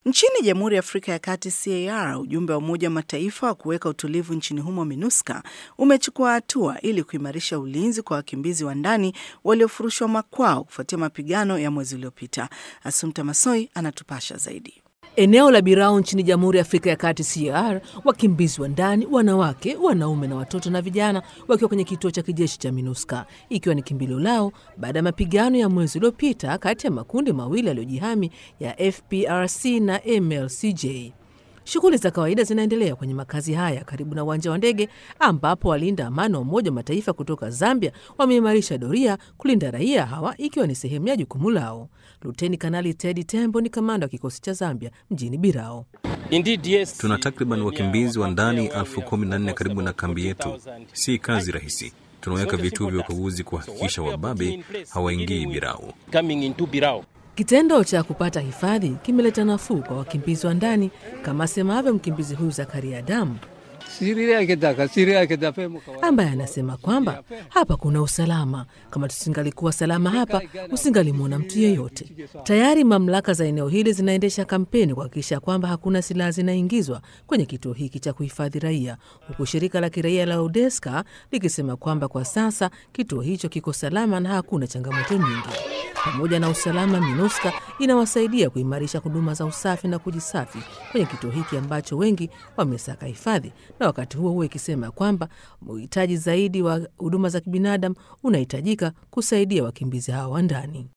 Nchini Jamhuri ya Afrika ya Kati CAR, ujumbe wa Umoja wa Mataifa wa kuweka utulivu nchini humo MINUSCA umechukua hatua ili kuimarisha ulinzi kwa wakimbizi wa ndani waliofurushwa makwao kufuatia mapigano ya mwezi uliopita. Asumta Masoi anatupasha zaidi. Eneo la Birao nchini Jamhuri ya Afrika ya Kati CAR, wakimbizi wa ndani, wanawake, wanaume na watoto na vijana wakiwa kwenye kituo cha kijeshi cha MINUSCA, ikiwa ni kimbilio lao baada ya mapigano ya mwezi uliopita kati ya makundi mawili yaliyojihami ya FPRC na MLCJ. Shughuli za kawaida zinaendelea kwenye makazi haya karibu na uwanja wa ndege ambapo walinda amani wa Umoja wa Mataifa kutoka Zambia wameimarisha doria kulinda raia hawa ikiwa ni sehemu ya jukumu lao. Luteni Kanali Teddy Tembo ni kamanda wa kikosi cha Zambia mjini Birao. Indeed, yes. Tuna takriban wakimbizi wa ndani elfu kumi na nne karibu na kambi yetu. Si kazi rahisi. Tunaweka vituo vya ukaguzi kuhakikisha wababe hawaingii Birao. Coming into Birao. Kitendo cha kupata hifadhi kimeleta nafuu kwa wakimbizi wa ndani, kama asemavyo mkimbizi huyu Zakaria Adamu ambaye anasema kwamba hapa kuna usalama. Kama tusingalikuwa salama hapa, usingalimwona mtu yeyote. Tayari mamlaka za eneo hili zinaendesha kampeni kuhakikisha kwamba hakuna silaha zinaingizwa kwenye kituo hiki cha kuhifadhi raia, huku shirika la kiraia la Odeska likisema kwamba kwa sasa kituo hicho kiko salama na hakuna changamoto nyingi. Pamoja na usalama, MINUSCA inawasaidia kuimarisha huduma za usafi na kujisafi kwenye kituo hiki ambacho wengi wamesaka hifadhi, na wakati huo huo ikisema kwamba uhitaji zaidi wa huduma za kibinadamu unahitajika kusaidia wakimbizi hawa wa ndani.